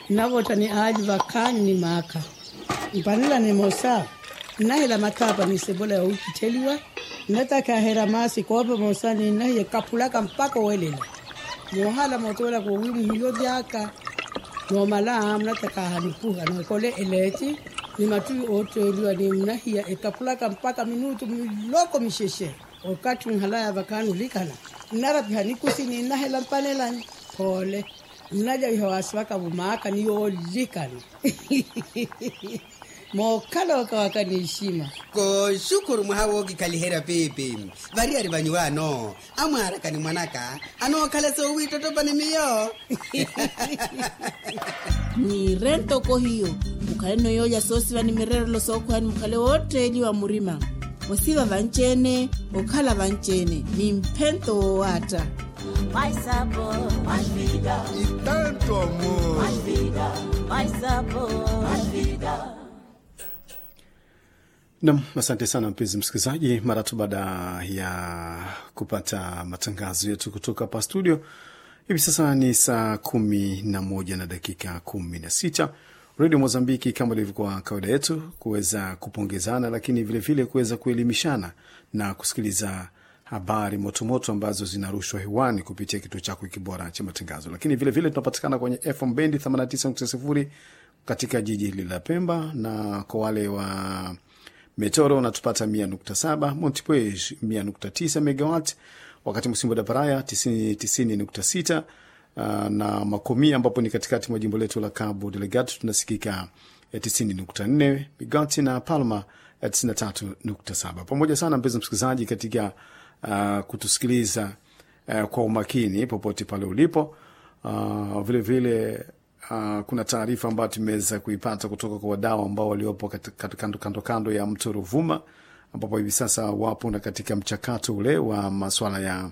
navota ni aji vakani ni maka mpanila ni mosa nahela matapa ni sebola ya ukiteliwa nataka hera masi kope mosa ni nahiye kapulaka mpaka welela mohala motola ko wimu hiyo jaka no mala nataka hanipuha no kole eleti ni matui oteliwa ni mnahia ekapulaka mpaka minutu miloko misheshe wakati nhalaya vakanu likana narapi hanikusi ni nahela mpanelani pole mnaja ihawaswaka bumaka niyo likani mokala wakawaka ni heshima ko shukuru mwahawogi kalihera pepe variari vanyu vano amwarakani mwanaka anokhala sowitotopani miyo ni rentoko hiyo mukhale noyoolya soosiva ni mirerelo sookhwani mukhale wotteli wa murima osiva vancene okhala vancene ni mphento wowata Mais sabor, mais vida, e tanto amor. mais vida, mais sabor, mais vida. Nam, asante sana mpenzi msikilizaji, mara tu baada ya kupata matangazo yetu kutoka hapa studio. Hivi sasa ni saa kumi na moja na dakika kumi na sita redio Mozambiki, kama ilivyokuwa kawaida yetu, kuweza kupongezana, lakini vilevile kuweza kuelimishana na kusikiliza habari motomoto ambazo zinarushwa hewani kupitia kituo chako hiki bora cha matangazo. Lakini vilevile tunapatikana kwenye FM bendi 89.0 katika jiji hili la Pemba, na kwa wale wa Metoro unatupata mia nukta saba Montepuez mia nukta tisa megawat, wakati Msimbo da Paraya tisini, tisini nukta sita uh, na Makomia ambapo ni katikati mwa jimbo letu la Cabo Delgado tunasikika eh, tisini nukta nne megawat na Palma eh, tisini na tatu nukta saba Pamoja sana mpenzi msikilizaji katika uh, kutusikiliza uh, kwa umakini popote pale ulipo uh, vile vile Uh, kuna taarifa ambayo tumeweza kuipata kutoka kwa wadau ambao waliopo kat- kat- kando kando kando ya mto Ruvuma ambapo hivi sasa wapo na katika mchakato ule wa maswala ya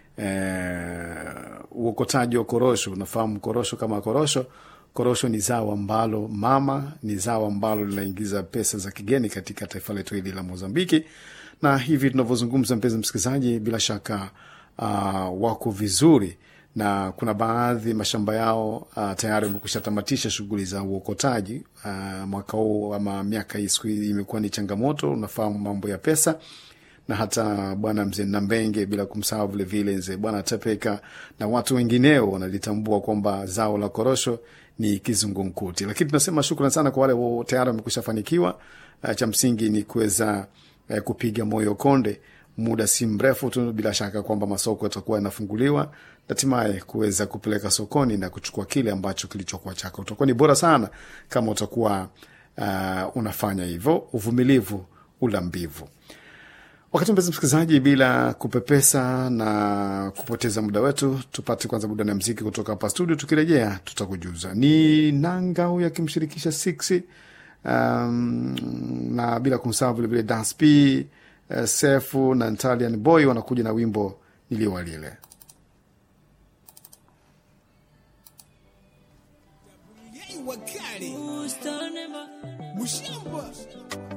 eh, uokotaji wa korosho. Unafahamu korosho kama korosho, korosho ni zao ambalo mama, ni zao ambalo linaingiza pesa za kigeni katika taifa letu hili la Mozambiki, na hivi tunavyozungumza, mpenzi msikilizaji, bila shaka uh, wako vizuri na kuna baadhi mashamba yao uh, tayari wamekwisha tamatisha shughuli za uokotaji uh, mwaka huu ama miaka hii siku hii imekuwa ni changamoto, unafahamu mambo ya pesa na hata bwana mzee Nambenge, bila kumsahau vilevile mzee bwana Tepeka na watu wengineo wanalitambua kwamba zao la korosho ni kizungumkuti. Lakini tunasema shukrani sana kwa wale wo- tayari wamekwisha fanikiwa. Uh, cha msingi ni kuweza uh, kupiga moyo konde muda si mrefu tu, bila shaka kwamba masoko yatakuwa yanafunguliwa hatimaye kuweza kupeleka sokoni na kuchukua kile ambacho kilichokuwa chako. Utakuwa ni bora sana kama utakuwa uh, unafanya hivyo. Uvumilivu ula mbivu. Wakati mpenzi msikilizaji, bila kupepesa na kupoteza muda wetu, tupate kwanza burudani ya mziki kutoka hapa studio. Tukirejea tutakujuza ni nanga huyu akimshirikisha Six um, na bila kumsahau vilevile Dasp uh, Sefu na Italian Boy wanakuja na wimbo niliowalile. Yei wakali. Mushamba.